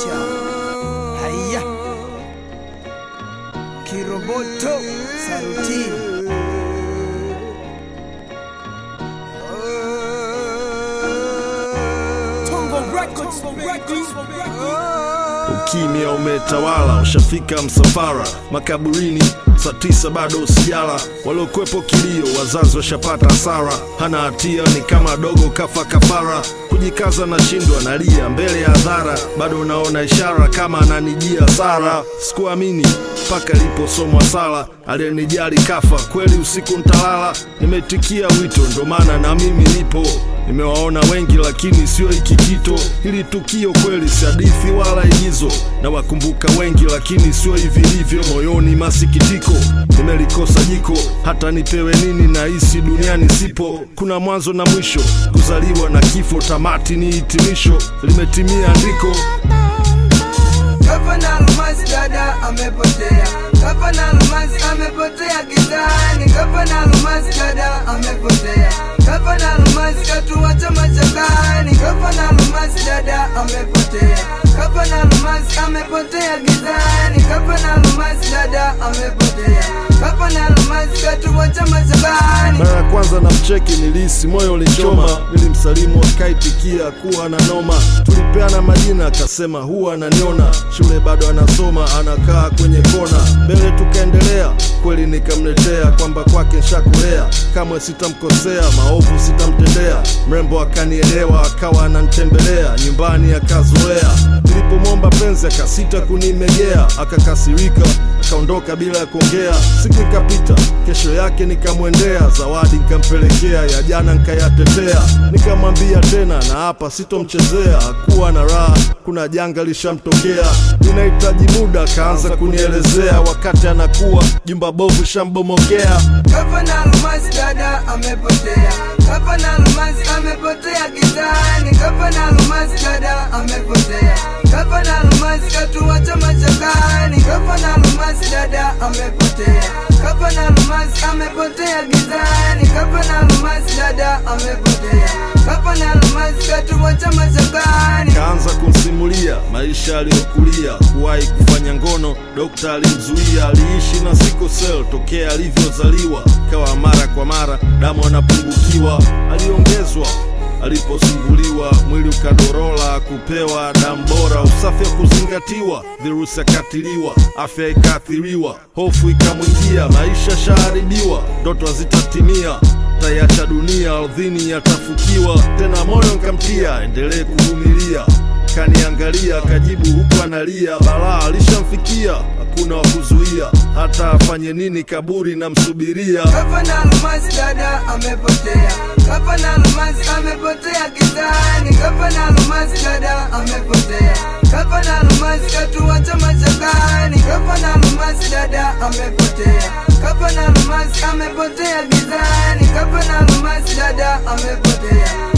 Cha. Haya. Kiroboto Saruti. Tongo Records, Records, Ukimya umetawala, ushafika msafara makaburini, saa tisa bado usijala. Waliokwepo kilio, wazazi washapata hasara, hana hatia, ni kama dogo kafa kafara. Kujikaza na shindwa, nalia mbele ya hadhara, bado unaona ishara kama ananijia Sara. Sikuamini mpaka iliposomwa sala, aliyenijali kafa kweli, usiku ntalala. Nimetikia wito, ndo maana na mimi nipo Nimewaona wengi lakini sio hiki kito. Hili tukio kweli si hadithi wala igizo, na wakumbuka wengi lakini sio hivi livyo. Moyoni masikitiko, nimelikosa jiko, hata nipewe nini na hisi duniani sipo. Kuna mwanzo na mwisho, kuzaliwa na kifo, tamati ni hitimisho. Limetimia andiko Gavana Almasi dada amepotea, Gavana Almasi amepotea gizani, Gavana Almasi dada amepotea, Gavana Almasi katuacha machakani, Gavana Almasi dada amepotea, Gavana Almasi amepotea gizani, Gavana Almasi dada amepotea, Gavana Almasi katuacha machakani. Mara ya kwanza na mcheki nilisi moyo ulichoma, nilimsalimu akaitikia kuwa na noma. Tulipeana majina akasema huwa ananiona, shule bado anasoma, anakaa kwenye kona. Mbele tukaendelea, kweli nikamletea kwamba kwake nshakulea, kamwe sitamkosea, maovu sitamtendea. Mrembo akanielewa, akawa ananitembelea nyumbani, akazoea. Nilipomwomba penzi akasita kunimegea, akakasirika, akaondoka bila ya kuongea. Siku ikapita, kesho yake nikamwendea, zawadi nikampelekea, ya jana nikayatetea. Nikamwambia tena na hapa sitomchezea, hakuwa na raha, kuna janga lishamtokea, ninahitaji muda. Akaanza kunielezea wakati anakuwa jumba bovu shambomokea. Gavana Almasi dada amepotea, Gavana Almasi amepotea gizani, Gavana Almasi dada amepotea, Gavana Almasi katuacha machakani, Gavana Almasi dada amepotea, Gavana Almasi amepotea gizani, Gavana Almasi dada amepotea, Gavana Almasi katuacha machakani. Kaanza kumsimulia maisha aliyokulia, kuwahi kufanya ngono, dokta alimzuia. Aliishi na sickle cell tokea alivyozaliwa, kawa mara kwa mara damu anapungukiwa. Aliongezwa aliposumbuliwa, mwili ukadorola, kupewa damu bora, usafi wa kuzingatiwa, virusi akatiliwa, afya ikaathiriwa, hofu ikamwingia, maisha shaharibiwa, ndoto hazitatimia taiacha dunia ardhini yatafukiwa tena, moyo nkamtia endelee kuvumilia. Kaniangalia kajibu huku analia, balaa alishamfikia, hakuna wa kuzuia, hata afanye nini, kaburi namsubiria. Gavana Almasi dada amepotea, Gavana Almasi amepotea gizani, Gavana Almasi dada amepotea, Gavana Almasi katuacha machakani, Gavana Almasi dada amepotea, Gavana Almasi amepotea gizani, Gavana Almasi dada amepotea,